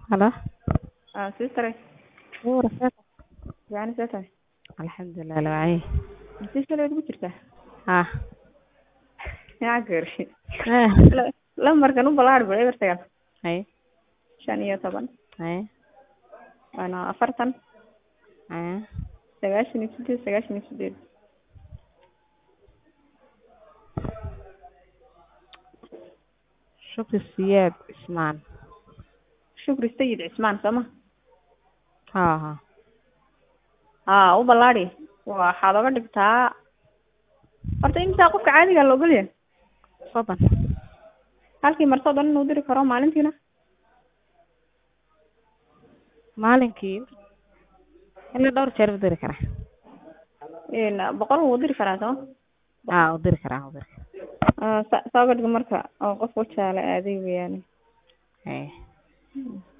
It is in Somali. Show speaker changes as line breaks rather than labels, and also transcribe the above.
Halo.
Ah, sister.
Wuu rafeed.
Yani see tahay
Alxamdulilah la wacay.
si shalay ugu jirtaa
Ah.
yaa gaari
Eh.
La- lambarkan u balaar bal eber sagaal
Hay.
shan iyo toban
Hay.
waana afartan
Hay.
sagaashan iyo sideed sagaashan iyo sideed
Shukri Siyaad Ismaan.
shukri sayid cismaan sooma
Ha ha.
haa u ballaadi waxaad oga dhigtaa horta imsaa qofka caadiga la ogol yahay
Soddon.
halkii martoo dhan inuu diri karo maalintiina
Maalinkii ilaa dhowr jeer u diri karaa.
Een, boqol wuu diri karaa sooma
Ah, u diri karaa, u diri karaa.
Ah, sa- saa uga dhig marka oo qof wajaale aaday weeyaane
Hay.